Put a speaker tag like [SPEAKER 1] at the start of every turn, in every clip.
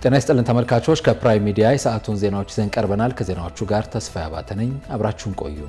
[SPEAKER 1] ጤና ይስጥልን ተመልካቾች፣ ከፕራይም ሚዲያ የሰዓቱን ዜናዎች ይዘን ቀርበናል። ከዜናዎቹ ጋር ተስፋ ያባተ ነኝ። አብራችሁን ቆዩ።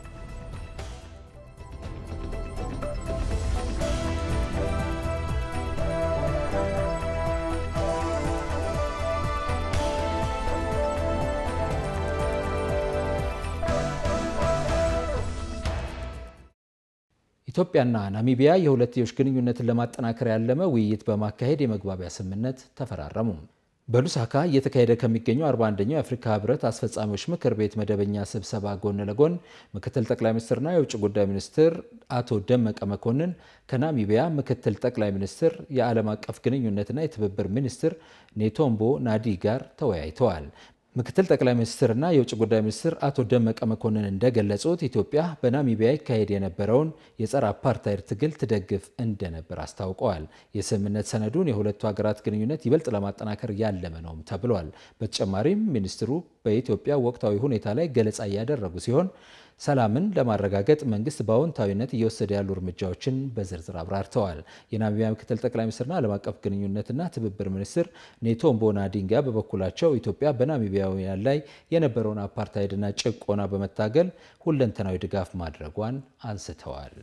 [SPEAKER 1] ኢትዮጵያና ናሚቢያ የሁለትዮሽ ግንኙነትን ለማጠናከር ያለመ ውይይት በማካሄድ የመግባቢያ ስምምነት ተፈራረሙ። በሉሳካ እየተካሄደ ከሚገኘው 41ኛው የአፍሪካ ህብረት አስፈጻሚዎች ምክር ቤት መደበኛ ስብሰባ ጎን ለጎን ምክትል ጠቅላይ ሚኒስትርና የውጭ ጉዳይ ሚኒስትር አቶ ደመቀ መኮንን ከናሚቢያ ምክትል ጠቅላይ ሚኒስትር የዓለም አቀፍ ግንኙነትና የትብብር ሚኒስትር ኔቶምቦ ናዲ ጋር ተወያይተዋል። ምክትል ጠቅላይ ሚኒስትርና የውጭ ጉዳይ ሚኒስትር አቶ ደመቀ መኮንን እንደገለጹት ኢትዮጵያ በናሚቢያ ይካሄድ የነበረውን የጸረ አፓርታይድ ትግል ትደግፍ እንደነበር አስታውቀዋል። የስምምነት ሰነዱን የሁለቱ ሀገራት ግንኙነት ይበልጥ ለማጠናከር ያለመ ነውም ተብሏል። በተጨማሪም ሚኒስትሩ በኢትዮጵያ ወቅታዊ ሁኔታ ላይ ገለጻ እያደረጉ ሲሆን ሰላምን ለማረጋገጥ መንግስት በአዎንታዊነት እየወሰደ ያሉ እርምጃዎችን በዝርዝር አብራርተዋል። የናሚቢያ ምክትል ጠቅላይ ሚኒስትርና ዓለም አቀፍ ግንኙነትና ትብብር ሚኒስትር ኔቶምቦ ናዲንጋ በበኩላቸው ኢትዮጵያ በናሚቢያውያን ላይ የነበረውን አፓርታይድና ጭቆና በመታገል ሁለንተናዊ ድጋፍ ማድረጓን አንስተዋል።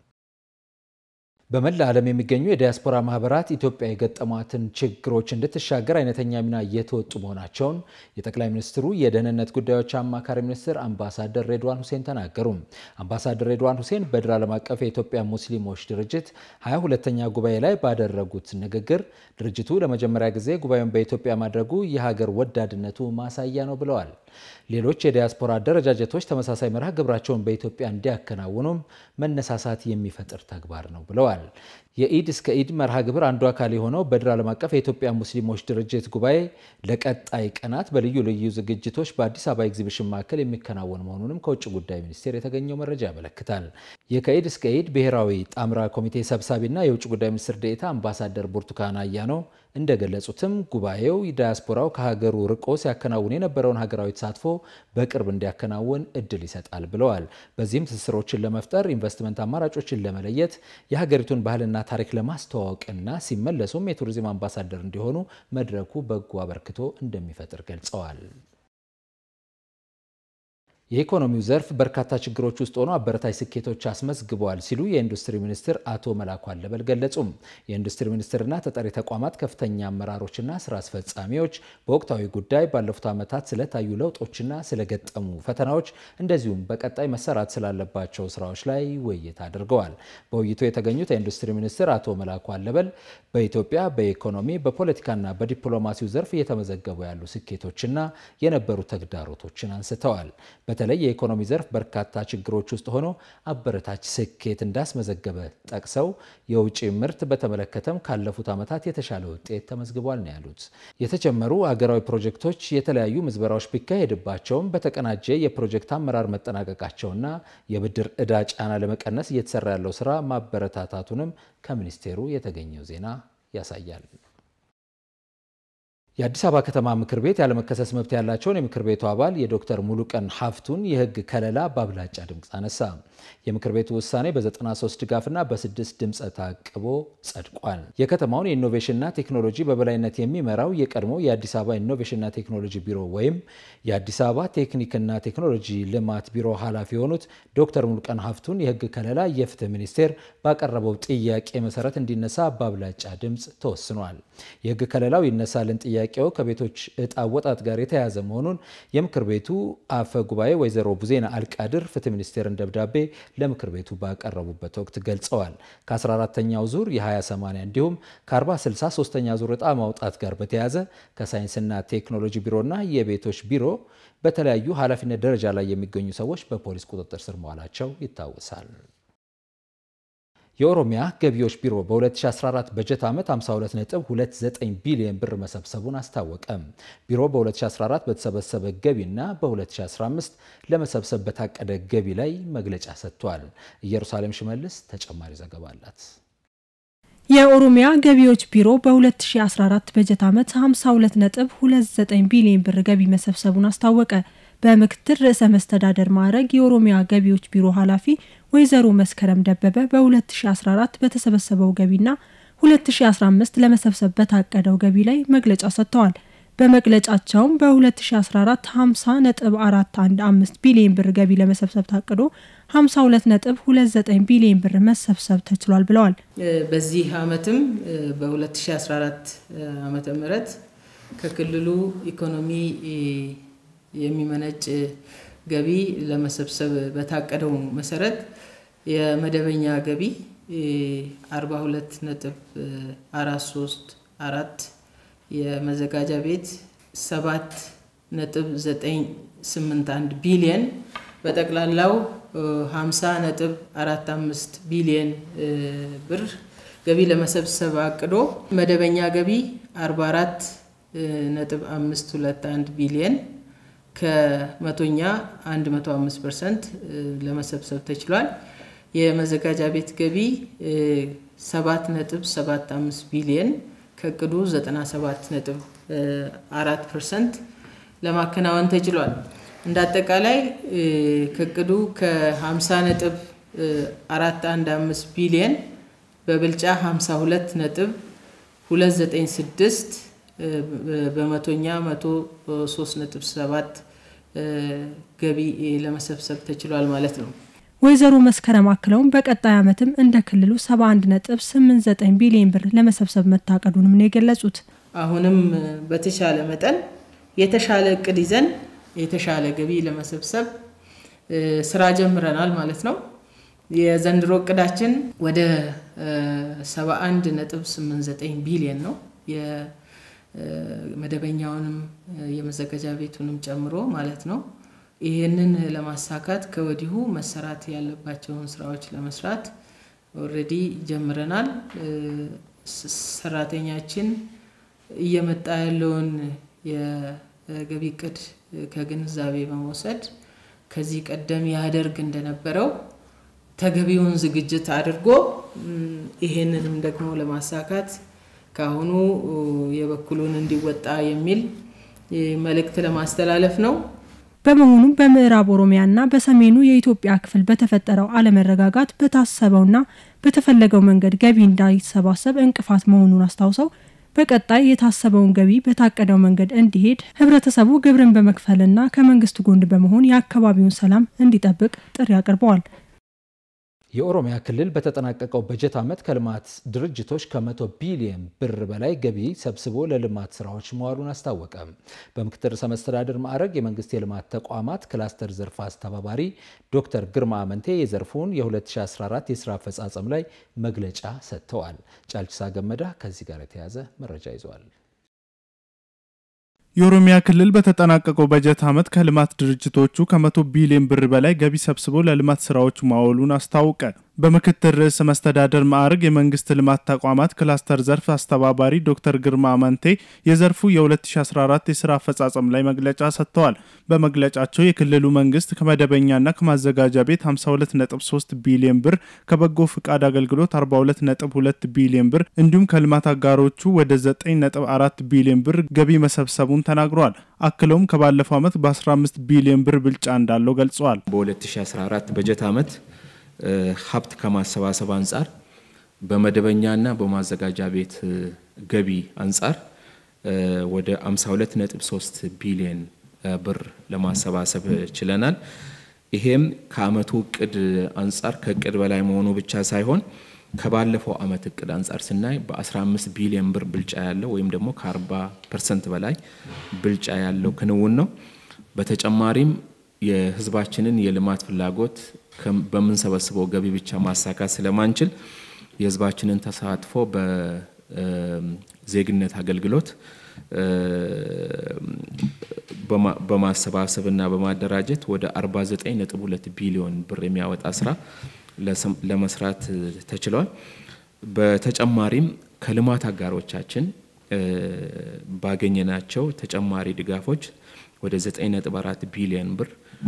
[SPEAKER 1] በመላ ዓለም የሚገኙ የዲያስፖራ ማህበራት ኢትዮጵያ የገጠሟትን ችግሮች እንድትሻገር አይነተኛ ሚና እየተወጡ መሆናቸውን የጠቅላይ ሚኒስትሩ የደህንነት ጉዳዮች አማካሪ ሚኒስትር አምባሳደር ሬድዋን ሁሴን ተናገሩ። አምባሳደር ሬድዋን ሁሴን በድር ዓለም አቀፍ የኢትዮጵያ ሙስሊሞች ድርጅት 22ኛ ጉባኤ ላይ ባደረጉት ንግግር ድርጅቱ ለመጀመሪያ ጊዜ ጉባኤውን በኢትዮጵያ ማድረጉ የሀገር ወዳድነቱ ማሳያ ነው ብለዋል። ሌሎች የዲያስፖራ አደረጃጀቶች ተመሳሳይ መርሃ ግብራቸውን በኢትዮጵያ እንዲያከናውኑም መነሳሳት የሚፈጥር ተግባር ነው ብለዋል። የኢድ እስከ ኢድ መርሃ ግብር አንዱ አካል የሆነው በድር ዓለም አቀፍ የኢትዮጵያ ሙስሊሞች ድርጅት ጉባኤ ለቀጣይ ቀናት በልዩ ልዩ ዝግጅቶች በአዲስ አበባ ኤግዚቢሽን ማዕከል የሚከናወን መሆኑንም ከውጭ ጉዳይ ሚኒስቴር የተገኘው መረጃ ያመለክታል። የከኢድ እስከ ኢድ ብሔራዊ ጣምራ ኮሚቴ ሰብሳቢና የውጭ ጉዳይ ሚኒስትር ዴኤታ አምባሳደር ብርቱካን አያኖ እንደገለጹትም ጉባኤው ዳያስፖራው ከሀገሩ ርቆ ሲያከናውን የነበረውን ሀገራዊ ተሳትፎ በቅርብ እንዲያከናውን እድል ይሰጣል ብለዋል። በዚህም ትስስሮችን ለመፍጠር ኢንቨስትመንት አማራጮችን ለመለየት የሀገሪቱን ባህልና ታሪክ ለማስተዋወቅና ሲመለሱም የቱሪዝም አምባሳደር እንዲሆኑ መድረኩ በጎ አበርክቶ እንደሚፈጥር ገልጸዋል። የኢኮኖሚው ዘርፍ በርካታ ችግሮች ውስጥ ሆኖ አበረታች ስኬቶች አስመዝግበዋል ሲሉ የኢንዱስትሪ ሚኒስትር አቶ መላኩ አለበል ገለጹም። የኢንዱስትሪ ሚኒስትርና ተጠሪ ተቋማት ከፍተኛ አመራሮችና ስራ አስፈጻሚዎች በወቅታዊ ጉዳይ ባለፉት ዓመታት ስለታዩ ለውጦችና ስለገጠሙ ፈተናዎች እንደዚሁም በቀጣይ መሰራት ስላለባቸው ስራዎች ላይ ውይይት አድርገዋል። በውይይቱ የተገኙት የኢንዱስትሪ ሚኒስትር አቶ መላኩ አለበል በኢትዮጵያ በኢኮኖሚ በፖለቲካና በዲፕሎማሲው ዘርፍ እየተመዘገቡ ያሉ ስኬቶችና የነበሩ ተግዳሮቶችን አንስተዋል። በተለይ የኢኮኖሚ ዘርፍ በርካታ ችግሮች ውስጥ ሆኖ አበረታች ስኬት እንዳስመዘገበ ጠቅሰው የውጭ ምርት በተመለከተም ካለፉት ዓመታት የተሻለ ውጤት ተመዝግቧል ነው ያሉት። የተጀመሩ አገራዊ ፕሮጀክቶች የተለያዩ ምዝበራዎች ቢካሄድባቸውም በተቀናጀ የፕሮጀክት አመራር መጠናቀቃቸውና የብድር ዕዳ ጫና ለመቀነስ እየተሰራ ያለው ስራ ማበረታታቱንም ከሚኒስቴሩ የተገኘው ዜና ያሳያል። የአዲስ አበባ ከተማ ምክር ቤት ያለመከሰስ መብት ያላቸውን የምክር ቤቱ አባል የዶክተር ሙሉቀን ሀፍቱን የሕግ ከለላ በአብላጫ ድምፅ አነሳ። የምክር ቤቱ ውሳኔ በ93 ድጋፍና በስድስት ድምፀ ታቅቦ ጸድቋል። የከተማውን የኢኖቬሽንና ቴክኖሎጂ በበላይነት የሚመራው የቀድሞ የአዲስ አበባ ኢኖቬሽንና ቴክኖሎጂ ቢሮ ወይም የአዲስ አበባ ቴክኒክና ቴክኖሎጂ ልማት ቢሮ ኃላፊ የሆኑት ዶክተር ሙሉቀን ሀፍቱን የሕግ ከለላ የፍትህ ሚኒስቴር ባቀረበው ጥያቄ መሰረት እንዲነሳ በአብላጫ ድምፅ ተወስኗል። የሕግ ከለላው ይነሳልን ጥያቄ ጥያቄው ከቤቶች እጣ ወጣት ጋር የተያያዘ መሆኑን የምክር ቤቱ አፈ ጉባኤ ወይዘሮ ቡዜና አልቃድር ፍትህ ሚኒስቴርን ደብዳቤ ለምክር ቤቱ ባቀረቡበት ወቅት ገልጸዋል። ከ14ተኛው ዙር የ20/80 እንዲሁም ከ40/60 ሶስተኛ ዙር እጣ ማውጣት ጋር በተያያዘ ከሳይንስና ቴክኖሎጂ ቢሮና የቤቶች ቢሮ በተለያዩ ኃላፊነት ደረጃ ላይ የሚገኙ ሰዎች በፖሊስ ቁጥጥር ስር መዋላቸው ይታወሳል። የኦሮሚያ ገቢዎች ቢሮ በ2014 በጀት ዓመት 52.29 ቢሊዮን ብር መሰብሰቡን አስታወቀ። ቢሮ በ2014 በተሰበሰበ ገቢና በ2015 ለመሰብሰብ በታቀደ ገቢ ላይ መግለጫ ሰጥቷል። ኢየሩሳሌም ሽመልስ ተጨማሪ ዘገባ አላት።
[SPEAKER 2] የኦሮሚያ ገቢዎች ቢሮ በ2014 በጀት ዓመት 52.29 ቢሊዮን ብር ገቢ መሰብሰቡን አስታወቀ። በምክትል ርዕሰ መስተዳደር ማዕረግ የኦሮሚያ ገቢዎች ቢሮ ኃላፊ ወይዘሮ መስከረም ደበበ በ2014 በተሰበሰበው ገቢና 2015 ለመሰብሰብ በታቀደው ገቢ ላይ መግለጫ ሰጥተዋል። በመግለጫቸውም በ2014 50.415 ቢሊዮን ብር ገቢ ለመሰብሰብ ታቅዶ 52.29 ቢሊዮን ብር መሰብሰብ ተችሏል ብለዋል።
[SPEAKER 3] በዚህ ዓመትም በ2014 ዓመተ ምህረት ከክልሉ ኢኮኖሚ የሚመነጭ ገቢ ለመሰብሰብ በታቀደው መሰረት የመደበኛ ገቢ 42.434 የመዘጋጃ ቤት 7.981 ቢሊየን በጠቅላላው 50.45 ቢሊየን ብር ገቢ ለመሰብሰብ አቅዶ መደበኛ ገቢ 44.521 ቢሊየን ከመቶኛ 105 ፐርሰንት ለመሰብሰብ ተችሏል። የመዘጋጃ ቤት ገቢ 7.75 ቢሊየን ከእቅዱ 97.4 ፐርሰንት ለማከናወን ተችሏል። እንደ አጠቃላይ ከእቅዱ ከ50.415 ቢሊየን በብልጫ 52.296 በመቶኛ 103.7 ገቢ ለመሰብሰብ ተችሏል ማለት ነው።
[SPEAKER 2] ወይዘሮ መስከረም አክለውም በቀጣይ ዓመትም እንደ ክልሉ 71.89 ቢሊዮን ብር ለመሰብሰብ መታቀዱንም ነው የገለጹት።
[SPEAKER 3] አሁንም በተሻለ መጠን የተሻለ እቅድ ይዘን የተሻለ ገቢ ለመሰብሰብ ስራ ጀምረናል ማለት ነው። የዘንድሮ እቅዳችን ወደ 71.89 ቢሊዮን ነው። የመደበኛውንም የመዘጋጃ ቤቱንም ጨምሮ ማለት ነው። ይህንን ለማሳካት ከወዲሁ መሰራት ያለባቸውን ስራዎች ለመስራት ኦልሬዲ ጀምረናል። ሰራተኛችን እየመጣ ያለውን የገቢ እቅድ ከግንዛቤ በመውሰድ ከዚህ ቀደም ያደርግ እንደነበረው ተገቢውን ዝግጅት አድርጎ ይሄንንም ደግሞ ለማሳካት ከአሁኑ የበኩሉን እንዲወጣ የሚል መልእክት ለማስተላለፍ ነው።
[SPEAKER 2] በመሆኑም በምዕራብ ኦሮሚያና በሰሜኑ የኢትዮጵያ ክፍል በተፈጠረው አለመረጋጋት በታሰበውና በተፈለገው መንገድ ገቢ እንዳይሰባሰብ እንቅፋት መሆኑን አስታውሰው በቀጣይ የታሰበውን ገቢ በታቀደው መንገድ እንዲሄድ ህብረተሰቡ ግብርን በመክፈልና ከመንግስት ጎን በመሆን የአካባቢውን ሰላም እንዲጠብቅ ጥሪ አቅርበዋል።
[SPEAKER 1] የኦሮሚያ ክልል በተጠናቀቀው በጀት ዓመት ከልማት ድርጅቶች ከመቶ ቢሊዮን ብር በላይ ገቢ ሰብስቦ ለልማት ስራዎች መዋሉን አስታወቀ። በምክትል ርዕሰ መስተዳድር ማዕረግ የመንግስት የልማት ተቋማት ክላስተር ዘርፍ አስተባባሪ ዶክተር ግርማ አመንቴ የዘርፉን የ2014 የስራ አፈጻጸም ላይ መግለጫ ሰጥተዋል። ጫልችሳ ገመዳ ከዚህ ጋር የተያዘ መረጃ ይዘዋል።
[SPEAKER 4] የኦሮሚያ ክልል በተጠናቀቀው በጀት ዓመት ከልማት ድርጅቶቹ ከመቶ ቢሊዮን ብር በላይ ገቢ ሰብስቦ ለልማት ስራዎች ማዋሉን አስታወቀ። በምክትል ርዕሰ መስተዳደር ማዕረግ የመንግስት ልማት ተቋማት ክላስተር ዘርፍ አስተባባሪ ዶክተር ግርማ አመንቴ የዘርፉ የ2014 የስራ አፈጻጸም ላይ መግለጫ ሰጥተዋል። በመግለጫቸው የክልሉ መንግስት ከመደበኛና ከማዘጋጃ ቤት 523 ቢሊዮን ብር፣ ከበጎ ፍቃድ አገልግሎት 422 ቢሊዮን ብር እንዲሁም ከልማት አጋሮቹ ወደ 94 ቢሊዮን ብር ገቢ መሰብሰቡን ተናግረዋል። አክለውም ከባለፈው ዓመት በ15 ቢሊዮን ብር ብልጫ እንዳለው ገልጸዋል።
[SPEAKER 5] በ2014 በጀት ዓመት ሀብት ከማሰባሰብ አንጻር በመደበኛና በማዘጋጃ ቤት ገቢ አንጻር ወደ 52.3 ቢሊዮን ብር ለማሰባሰብ ችለናል። ይሄም ከአመቱ እቅድ አንጻር ከእቅድ በላይ መሆኑ ብቻ ሳይሆን ከባለፈው አመት እቅድ አንጻር ስናይ በ15 ቢሊዮን ብር ብልጫ ያለው ወይም ደግሞ ከ40 ፐርሰንት በላይ ብልጫ ያለው ክንውን ነው። በተጨማሪም የህዝባችንን የልማት ፍላጎት በምንሰበስበው ገቢ ብቻ ማሳካት ስለማንችል የህዝባችንን ተሳትፎ በዜግነት አገልግሎት በማሰባሰብና በማደራጀት ወደ 49.2 ቢሊዮን ብር የሚያወጣ ስራ ለመስራት ተችሏል። በተጨማሪም ከልማት አጋሮቻችን ባገኘናቸው ተጨማሪ ድጋፎች ወደ 9.4 ቢሊዮን ብር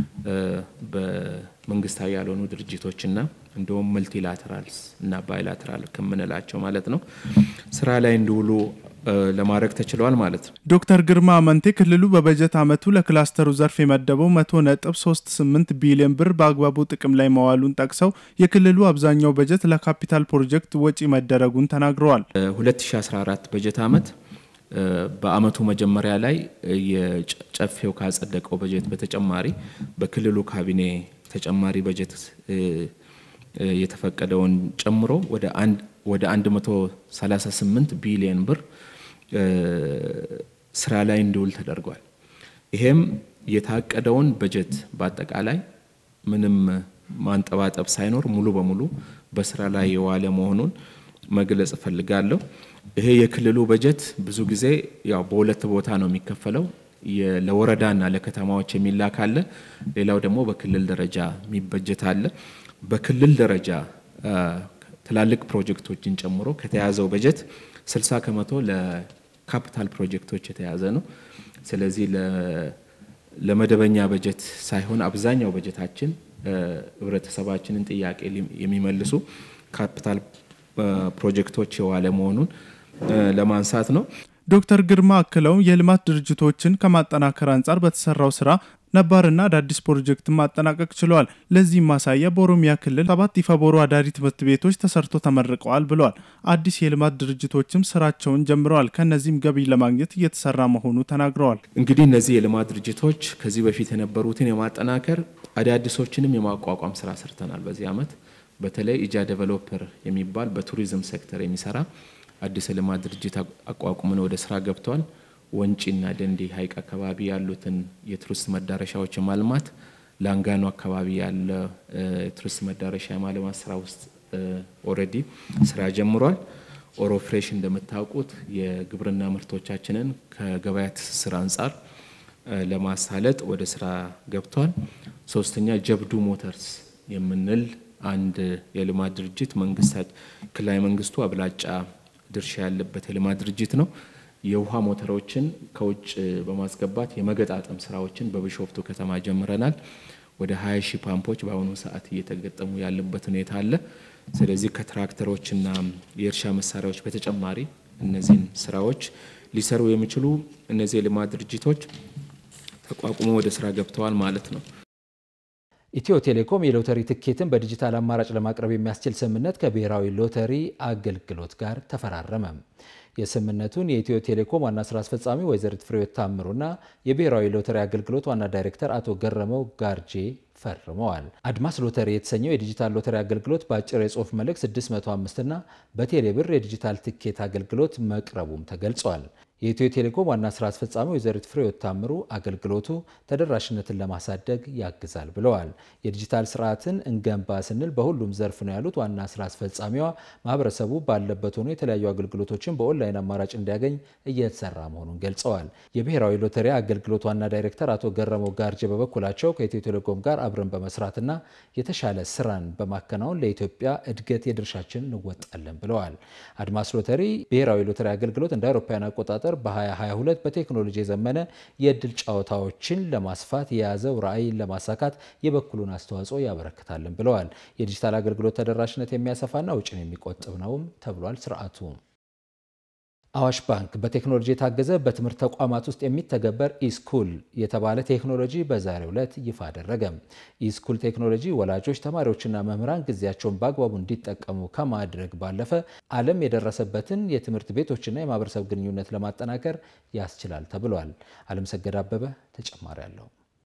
[SPEAKER 5] በመንግስታዊ ያልሆኑ ድርጅቶችና እንዲሁም መልቲላተራልስ እና ባይላተራል ከምንላቸው ማለት ነው ስራ ላይ እንዲውሉ ለማድረግ ተችሏል ማለት ነው።
[SPEAKER 4] ዶክተር ግርማ አመንቴ ክልሉ በበጀት ዓመቱ ለክላስተሩ ዘርፍ የመደበው መቶ ነጥብ ሶስት ስምንት ቢሊዮን ብር በአግባቡ ጥቅም ላይ መዋሉን ጠቅሰው የክልሉ አብዛኛው በጀት ለካፒታል ፕሮጀክት ወጪ መደረጉን ተናግረዋል።
[SPEAKER 5] 2014 በጀት ዓመት በአመቱ መጀመሪያ ላይ የጨፌው ካጸደቀው በጀት በተጨማሪ በክልሉ ካቢኔ ተጨማሪ በጀት የተፈቀደውን ጨምሮ ወደ አንድ ወደ 138 ቢሊዮን ብር ስራ ላይ እንዲውል ተደርጓል። ይሄም የታቀደውን በጀት በአጠቃላይ ምንም ማንጠባጠብ ሳይኖር ሙሉ በሙሉ በስራ ላይ የዋለ መሆኑን መግለጽ እፈልጋለሁ። ይሄ የክልሉ በጀት ብዙ ጊዜ ያው በሁለት ቦታ ነው የሚከፈለው። ለወረዳና ለከተማዎች የሚላክ አለ። ሌላው ደግሞ በክልል ደረጃ የሚበጀት አለ። በክልል ደረጃ ትላልቅ ፕሮጀክቶችን ጨምሮ ከተያዘው በጀት 60 ከመቶ ለካፒታል ፕሮጀክቶች የተያዘ ነው። ስለዚህ ለመደበኛ በጀት ሳይሆን አብዛኛው በጀታችን ህብረተሰባችንን ጥያቄ የሚመልሱ ካፒታል ፕሮጀክቶች የዋለ መሆኑን ለማንሳት ነው።
[SPEAKER 4] ዶክተር ግርማ አክለው የልማት ድርጅቶችን ከማጠናከር አንጻር በተሰራው ስራ ነባርና አዳዲስ ፕሮጀክትን ማጠናቀቅ ችለዋል። ለዚህም ማሳያ በኦሮሚያ ክልል ሰባት ኢፈቦሩ አዳሪ ትምህርት ቤቶች ተሰርቶ ተመርቀዋል ብለዋል። አዲስ የልማት ድርጅቶችም ስራቸውን ጀምረዋል። ከነዚህም ገቢ ለማግኘት እየተሰራ መሆኑ ተናግረዋል።
[SPEAKER 5] እንግዲህ እነዚህ የልማት ድርጅቶች ከዚህ በፊት የነበሩትን የማጠናከር አዳዲሶችንም የማቋቋም ስራ ሰርተናል። በዚህ አመት በተለይ ኢጃ ዴቨሎፐር የሚባል በቱሪዝም ሴክተር የሚሰራ አዲስ የልማት ድርጅት አቋቁመን ወደ ስራ ገብተዋል። ወንጪና ደንዲ ሀይቅ አካባቢ ያሉትን የቱሪስት መዳረሻዎች የማልማት ላንጋኖ አካባቢ ያለ የቱሪስት መዳረሻ የማልማት ስራ ውስጥ ኦልሬዲ ስራ ጀምሯል። ኦሮ ፍሬሽ እንደምታውቁት የግብርና ምርቶቻችንን ከገበያ ትስስር አንጻር ለማሳለጥ ወደ ስራ ገብቷል። ሶስተኛ ጀብዱ ሞተርስ የምንል አንድ የልማት ድርጅት መንግስታት ክልላዊ መንግስቱ አብላጫ ድርሻ ያለበት የልማት ድርጅት ነው። የውሃ ሞተሮችን ከውጭ በማስገባት የመገጣጠም ስራዎችን በቢሾፍቱ ከተማ ጀምረናል። ወደ 20 ሺህ ፓምፖች በአሁኑ ሰዓት እየተገጠሙ ያለበት ሁኔታ አለ። ስለዚህ ከትራክተሮችና የእርሻ መሳሪያዎች በተጨማሪ እነዚህን ስራዎች ሊሰሩ የሚችሉ እነዚህ የልማት ድርጅቶች ተቋቁሞ ወደ ስራ ገብተዋል ማለት ነው።
[SPEAKER 1] ኢትዮ ቴሌኮም የሎተሪ ትኬትን በዲጂታል አማራጭ ለማቅረብ የሚያስችል ስምምነት ከብሔራዊ ሎተሪ አገልግሎት ጋር ተፈራረመ። የስምምነቱን የኢትዮ ቴሌኮም ዋና ስራ አስፈጻሚ ወይዘሪት ፍሬሕይወት ታምሩና የብሔራዊ ሎተሪ አገልግሎት ዋና ዳይሬክተር አቶ ገረመው ጋርጄ ፈርመዋል። አድማስ ሎተሪ የተሰኘው የዲጂታል ሎተሪ አገልግሎት በአጭር የጽሁፍ መልእክት 605 እና በቴሌ ብር የዲጂታል ትኬት አገልግሎት መቅረቡም ተገልጿል። የኢትዮ ቴሌኮም ዋና ስራ አስፈጻሚ ወይዘሪት ፍሬሕይወት ታምሩ አገልግሎቱ ተደራሽነትን ለማሳደግ ያግዛል ብለዋል። የዲጂታል ስርዓትን እንገንባ ስንል በሁሉም ዘርፍ ነው ያሉት ዋና ስራ አስፈጻሚዋ ማህበረሰቡ ባለበት ሆኖ የተለያዩ አገልግሎቶችን በኦንላይን አማራጭ እንዲያገኝ እየተሰራ መሆኑን ገልጸዋል። የብሔራዊ ሎተሪ አገልግሎት ዋና ዳይሬክተር አቶ ገረመው ጋርጄ በበኩላቸው ከኢትዮ ቴሌኮም ጋር አብረን በመስራትና የተሻለ ስራን በማከናወን ለኢትዮጵያ እድገት የድርሻችን እንወጣለን ብለዋል። አድማስ ሎተሪ ብሔራዊ ሎተሪ አገልግሎት እንደ አውሮፓውያን አቆጣጠር በ2022 በቴክኖሎጂ የዘመነ የእድል ጨዋታዎችን ለማስፋት የያዘው ራዕይን ለማሳካት የበኩሉን አስተዋጽኦ ያበረክታልን ብለዋል። የዲጂታል አገልግሎት ተደራሽነት የሚያሰፋና ውጭን የሚቆጥብ ነውም ተብሏል። ስርዓቱ አዋሽ ባንክ በቴክኖሎጂ የታገዘ በትምህርት ተቋማት ውስጥ የሚተገበር ኢስኩል የተባለ ቴክኖሎጂ በዛሬው ዕለት ይፋ አደረገ። ኢስኩል ቴክኖሎጂ ወላጆች፣ ተማሪዎችና መምህራን ጊዜያቸውን በአግባቡ እንዲጠቀሙ ከማድረግ ባለፈ ዓለም የደረሰበትን የትምህርት ቤቶችና የማህበረሰብ ግንኙነት ለማጠናከር ያስችላል ተብሏል። አለምሰገድ አበበ ተጨማሪ አለው።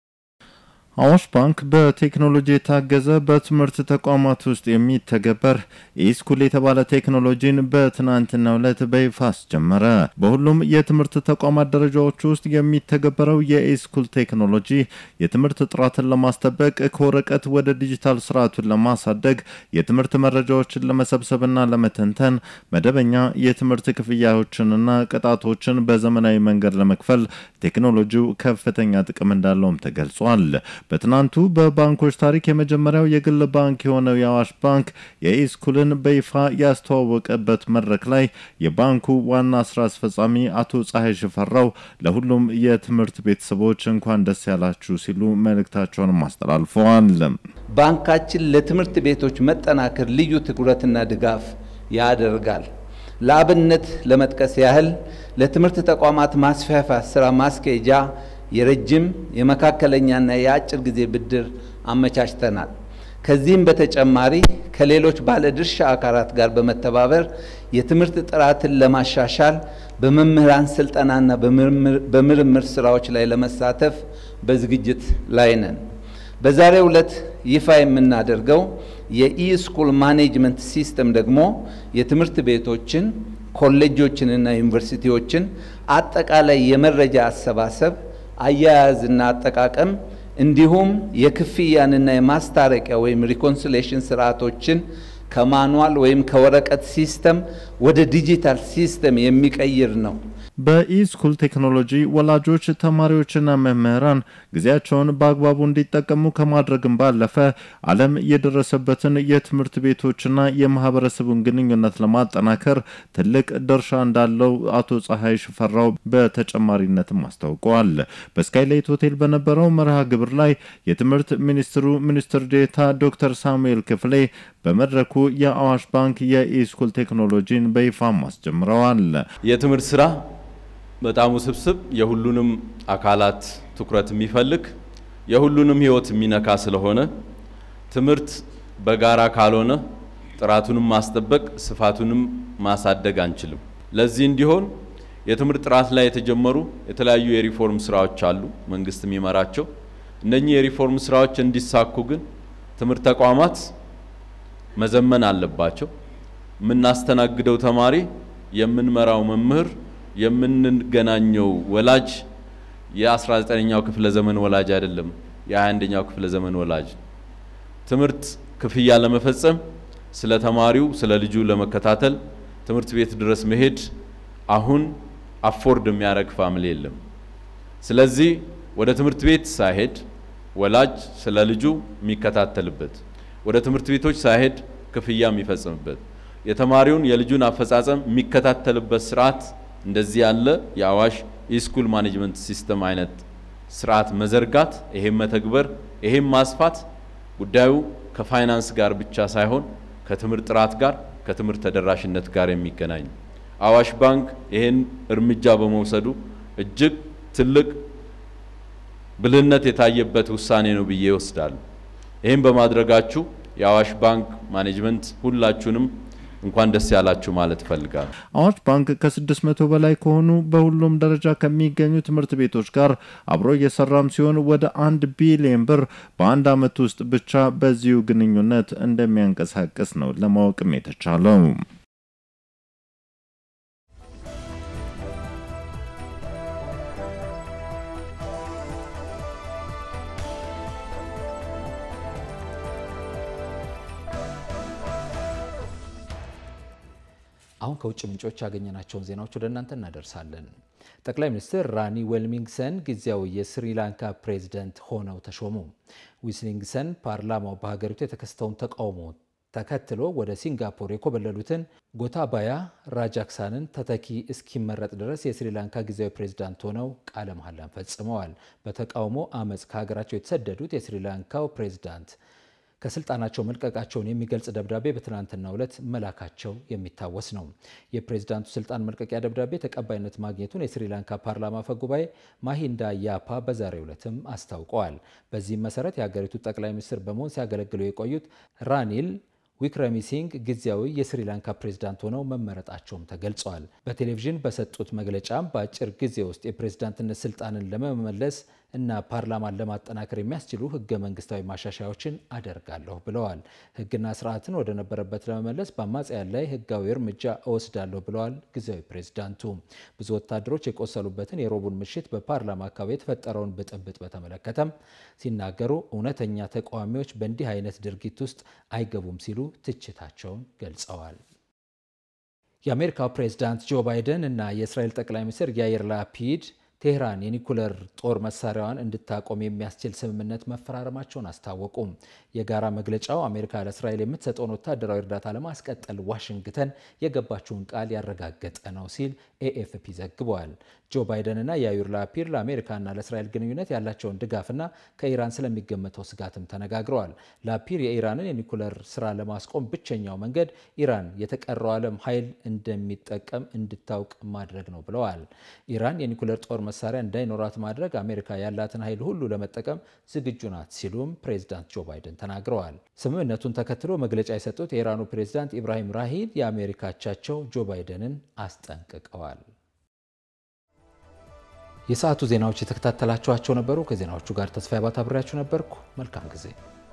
[SPEAKER 6] አዋሽ ባንክ በቴክኖሎጂ የታገዘ በትምህርት ተቋማት ውስጥ የሚተገበር ኢስኩል የተባለ ቴክኖሎጂን በትናንትናው ዕለት በይፋ አስጀመረ። በሁሉም የትምህርት ተቋማት ደረጃዎች ውስጥ የሚተገበረው የኢስኩል ቴክኖሎጂ የትምህርት ጥራትን ለማስጠበቅ፣ ከወረቀት ወደ ዲጂታል ስርዓቱን ለማሳደግ፣ የትምህርት መረጃዎችን ለመሰብሰብና ለመተንተን፣ መደበኛ የትምህርት ክፍያዎችንና ቅጣቶችን በዘመናዊ መንገድ ለመክፈል ቴክኖሎጂው ከፍተኛ ጥቅም እንዳለውም ተገልጿል። በትናንቱ በባንኮች ታሪክ የመጀመሪያው የግል ባንክ የሆነው የአዋሽ ባንክ የኢስኩልን በይፋ ያስተዋወቀበት መድረክ ላይ የባንኩ ዋና ስራ አስፈጻሚ አቶ ፀሐይ ሽፈራው ለሁሉም የትምህርት ቤተሰቦች እንኳን ደስ ያላችሁ ሲሉ መልእክታቸውንም አስተላልፈዋል።
[SPEAKER 7] ባንካችን ለትምህርት ቤቶች መጠናከር ልዩ ትኩረትና ድጋፍ ያደርጋል። ለአብነት ለመጥቀስ ያህል ለትምህርት ተቋማት ማስፋፋት ስራ ማስኬጃ የረጅም የመካከለኛና የአጭር ጊዜ ብድር አመቻችተናል። ከዚህም በተጨማሪ ከሌሎች ባለድርሻ አካላት ጋር በመተባበር የትምህርት ጥራትን ለማሻሻል በመምህራን ስልጠናና በምርምር ስራዎች ላይ ለመሳተፍ በዝግጅት ላይ ነን። በዛሬው ዕለት ይፋ የምናደርገው የኢስኩል ማኔጅመንት ሲስተም ደግሞ የትምህርት ቤቶችን ኮሌጆችንና ዩኒቨርሲቲዎችን አጠቃላይ የመረጃ አሰባሰብ አያያዝና አጠቃቀም እንዲሁም የክፍያንና የማስታረቂያ ወይም ሪኮንሲሌሽን ስርዓቶችን ከማኑዋል ወይም ከወረቀት ሲስተም ወደ ዲጂታል ሲስተም የሚቀይር ነው።
[SPEAKER 6] በኢስኩል ቴክኖሎጂ ወላጆች፣ ተማሪዎችና መምህራን ጊዜያቸውን በአግባቡ እንዲጠቀሙ ከማድረግም ባለፈ ዓለም የደረሰበትን የትምህርት ቤቶችና የማህበረሰቡን ግንኙነት ለማጠናከር ትልቅ ድርሻ እንዳለው አቶ ፀሐይ ሽፈራው በተጨማሪነትም አስታውቀዋል። በስካይላይት ሆቴል በነበረው መርሃ ግብር ላይ የትምህርት ሚኒስትሩ ሚኒስትር ዴታ ዶክተር ሳሙኤል ክፍሌ በመድረኩ የአዋሽ ባንክ የኢስኩል ቴክኖሎጂን በይፋም አስጀምረዋል።
[SPEAKER 8] የትምህርት ስራ በጣም ውስብስብ የሁሉንም አካላት ትኩረት የሚፈልግ የሁሉንም ህይወት የሚነካ ስለሆነ ትምህርት በጋራ ካልሆነ ጥራቱንም ማስጠበቅ ስፋቱንም ማሳደግ አንችልም። ለዚህ እንዲሆን የትምህርት ጥራት ላይ የተጀመሩ የተለያዩ የሪፎርም ስራዎች አሉ፣ መንግስት የሚመራቸው። እነኚህ የሪፎርም ስራዎች እንዲሳኩ ግን ትምህርት ተቋማት መዘመን አለባቸው። የምናስተናግደው ተማሪ፣ የምንመራው መምህር የምንገናኘው ወላጅ የ19ኛው ክፍለ ዘመን ወላጅ አይደለም፣ የ21ኛው ክፍለ ዘመን ወላጅ። ትምህርት ክፍያ ለመፈጸም ስለ ተማሪው ስለ ልጁ ለመከታተል ትምህርት ቤት ድረስ መሄድ አሁን አፎርድ የሚያደርግ ፋሚሊ የለም። ስለዚህ ወደ ትምህርት ቤት ሳይሄድ ወላጅ ስለ ልጁ የሚከታተልበት፣ ወደ ትምህርት ቤቶች ሳይሄድ ክፍያ የሚፈጽምበት፣ የተማሪውን የልጁን አፈጻጸም የሚከታተልበት ስርዓት እንደዚህ ያለ የአዋሽ ኢስኩል ማኔጅመንት ሲስተም አይነት ስርዓት መዘርጋት ይሄም መተግበር ይሄም ማስፋት ጉዳዩ ከፋይናንስ ጋር ብቻ ሳይሆን ከትምህርት ጥራት ጋር ከትምህርት ተደራሽነት ጋር የሚገናኝ አዋሽ ባንክ ይሄን እርምጃ በመውሰዱ እጅግ ትልቅ ብልህነት የታየበት ውሳኔ ነው ብዬ ይወስዳሉ። ይህም በማድረጋችሁ የአዋሽ ባንክ ማኔጅመንት ሁላችሁንም እንኳን ደስ ያላችሁ ማለት እፈልጋለሁ።
[SPEAKER 6] አዋሽ ባንክ ከ600 በላይ ከሆኑ በሁሉም ደረጃ ከሚገኙ ትምህርት ቤቶች ጋር አብሮ እየሰራም ሲሆን ወደ አንድ ቢሊዮን ብር በአንድ ዓመት ውስጥ ብቻ በዚሁ ግንኙነት እንደሚያንቀሳቅስ ነው ለማወቅም የተቻለው።
[SPEAKER 1] አሁን ከውጭ ምንጮች ያገኘናቸውን ዜናዎች ወደ እናንተ እናደርሳለን። ጠቅላይ ሚኒስትር ራኒ ዌልሚንግሰን ጊዜያዊ የስሪላንካ ፕሬዝደንት ሆነው ተሾሙ። ዊልሚንግሰን ፓርላማው በሀገሪቱ የተከሰተውን ተቃውሞ ተከትሎ ወደ ሲንጋፖር የኮበለሉትን ጎታባያ ራጃክሳንን ተተኪ እስኪመረጥ ድረስ የስሪላንካ ጊዜያዊ ፕሬዝዳንት ሆነው ቃለ መሐላን ፈጽመዋል። በተቃውሞ አመፅ ከሀገራቸው የተሰደዱት የስሪላንካው ፕሬዝዳንት ከስልጣናቸው መልቀቃቸውን የሚገልጽ ደብዳቤ በትናንትናው ዕለት መላካቸው የሚታወስ ነው። የፕሬዝዳንቱ ስልጣን መልቀቂያ ደብዳቤ ተቀባይነት ማግኘቱን የስሪላንካ ፓርላማ አፈ ጉባኤ ማሂንዳ ያፓ በዛሬው ዕለትም አስታውቀዋል። በዚህም መሰረት የሀገሪቱ ጠቅላይ ሚኒስትር በመሆን ሲያገለግሉ የቆዩት ራኒል ዊክረሚሲንግ ጊዜያዊ የስሪላንካ ፕሬዝዳንት ሆነው መመረጣቸውም ተገልጸዋል። በቴሌቪዥን በሰጡት መግለጫም በአጭር ጊዜ ውስጥ የፕሬዝዳንትነት ስልጣንን ለመመለስ እና ፓርላማን ለማጠናከር የሚያስችሉ ህገ መንግስታዊ ማሻሻያዎችን አደርጋለሁ ብለዋል። ህግና ስርዓትን ወደ ነበረበት ለመመለስ በአማጽያን ላይ ህጋዊ እርምጃ እወስዳለሁ ብለዋል ጊዜያዊ ፕሬዝዳንቱ። ብዙ ወታደሮች የቆሰሉበትን የሮቡን ምሽት በፓርላማ አካባቢ የተፈጠረውን ብጥብጥ በተመለከተም ሲናገሩ እውነተኛ ተቃዋሚዎች በእንዲህ አይነት ድርጊት ውስጥ አይገቡም ሲሉ ትችታቸውን ገልጸዋል። የአሜሪካው ፕሬዝዳንት ጆ ባይደን እና የእስራኤል ጠቅላይ ሚኒስትር ያይር ላፒድ ቴህራን የኒኩለር ጦር መሳሪያዋን እንድታቆም የሚያስችል ስምምነት መፈራረማቸውን አስታወቁ። የጋራ መግለጫው አሜሪካ ለእስራኤል የምትሰጠውን ወታደራዊ እርዳታ ለማስቀጠል ዋሽንግተን የገባችውን ቃል ያረጋገጠ ነው ሲል ኤኤፍፒ ዘግቧል። ጆ ባይደንና ያዩር ላፒድ ለአሜሪካና ለእስራኤል ግንኙነት ያላቸውን ድጋፍና ከኢራን ስለሚገመተው ስጋትም ተነጋግረዋል። ላፒድ የኢራንን የኒኩለር ስራ ለማስቆም ብቸኛው መንገድ ኢራን የተቀረው ዓለም ኃይል እንደሚጠቀም እንድታውቅ ማድረግ ነው ብለዋል። ኢራን የኒኩለር ጦር መሳሪያ እንዳይኖራት ማድረግ አሜሪካ ያላትን ኃይል ሁሉ ለመጠቀም ዝግጁ ናት ሲሉም ፕሬዚዳንት ጆ ባይደን ተናግረዋል። ስምምነቱን ተከትሎ መግለጫ የሰጡት የኢራኑ ፕሬዚዳንት ኢብራሂም ራሂድ የአሜሪካ አቻቸው ጆ ባይደንን አስጠንቅቀዋል። የሰዓቱ ዜናዎች የተከታተላችኋቸው ነበሩ። ከዜናዎቹ ጋር ተስፋ ባታ አብሬያችሁ ነበርኩ። መልካም ጊዜ